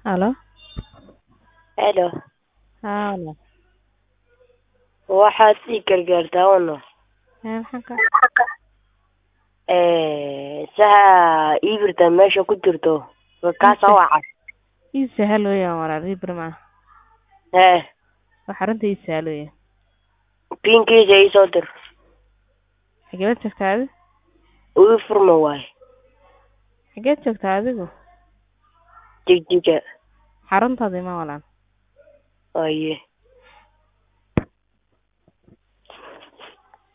Halo. Hello. Haa walaal. Waxaad ii gargaartaa walaal. Ee maxaa ka Ee saxa ii birta meesha ku jirto kaasa waca. ii sahal weeyaan walaal ii bir ma Hee wax arrinta ii sahal weeyaan. pinkiisa ii soo dir. Xageed joogtaa adigu? Uu furma waay. Xageed joogtaa adigu? Jigjiga. Xaruntaada ima walaal. Waaye.